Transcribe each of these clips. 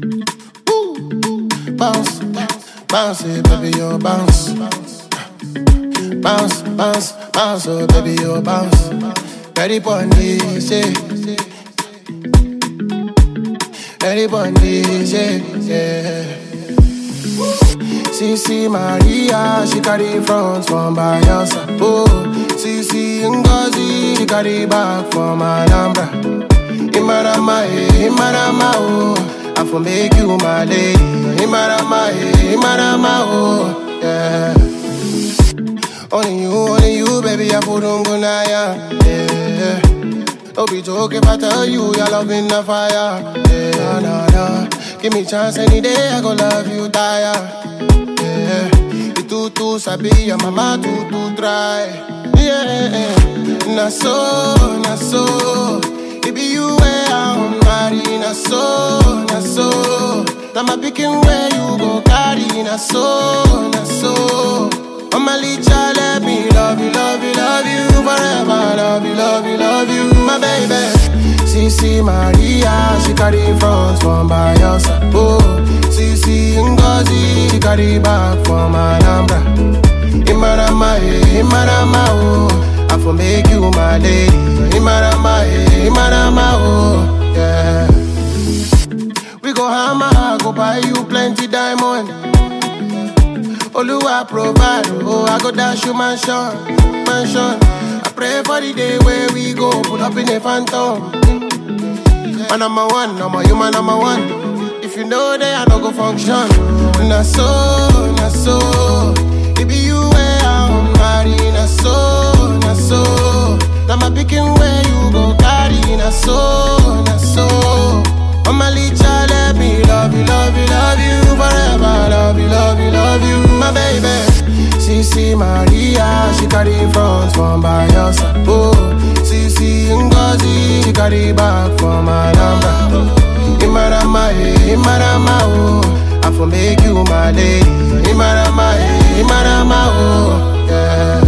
Bounce, bounce it, baby, you bounce. Bounce, bounce, bounce, oh baby, you bounce. Ready for this, yeah. Ready for this, yeah, yeah. CC Maria, she carry front from Bayelsa. Oh, CC Ngozi, she carry back from Alhambra. Imarama, eh, Imarama, oh. I for make you my lady. Imarama, eh, Imarama, oh, yeah. Only you, only you, baby, I put on good yeah. Don't be joke if I tell you your love in the fire. Yeah, nah, nah. Give me chance any day, I go love you, tire. Yeah, you too, too sabi, your mama too, too try. Yeah, na so, na so. It be you where I'm married, na so, na so. Now my picking where you go carry, na so, na so. Mama Licha, let me love you, love you, love you forever. Love you, love you, love you, my baby. CC Maria, she carry front from Bayelsa. Oh, CC Ngozi, she carry back from Alhambra. Imarama, eh, Imarama, oh. I for make you my lady. Imarama, eh, Imarama, oh, yeah. We go hammer, go buy you plenty diamond. Oluwa provide, oh, I go dash you mansion, mansion. I pray for the day where we go pull up in a phantom. Man number one, number you man number one. If you know that I don't go function, na so, na so. It be you where I'm married, na so, na so. Now my picking where you go carry, na so, na so. Mama Licha, let me love you, love you, love you forever. Love you, love you, love you, my baby. CC Maria, she carry front from Bayelsa. Oh, CC Ngozi, she carry back from Alhambra. Imarama, eh, Imarama, oh. I for make you my lady. Imarama, eh, Imarama, oh, yeah.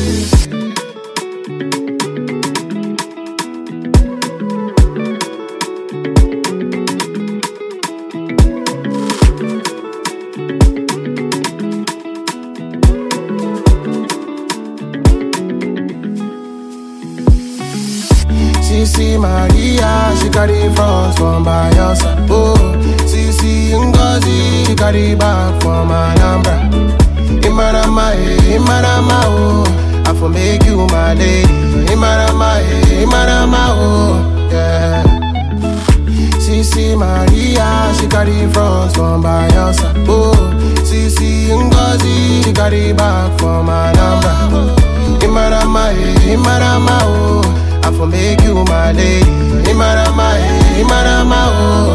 CC Maria, she carry front from Bayelsa. Oh, CC Ngozi, she carry back from Alhambra. Imarama, eh, Imarama, oh. I for make you my lady. Imarama, eh, Imarama, oh, yeah. CC Maria, she carry front from Bayelsa. Oh, CC Ngozi, she carry back from Alhambra. Imarama, eh, Imarama, oh. I for make you my lady. Imarama, eh, Imarama, oh.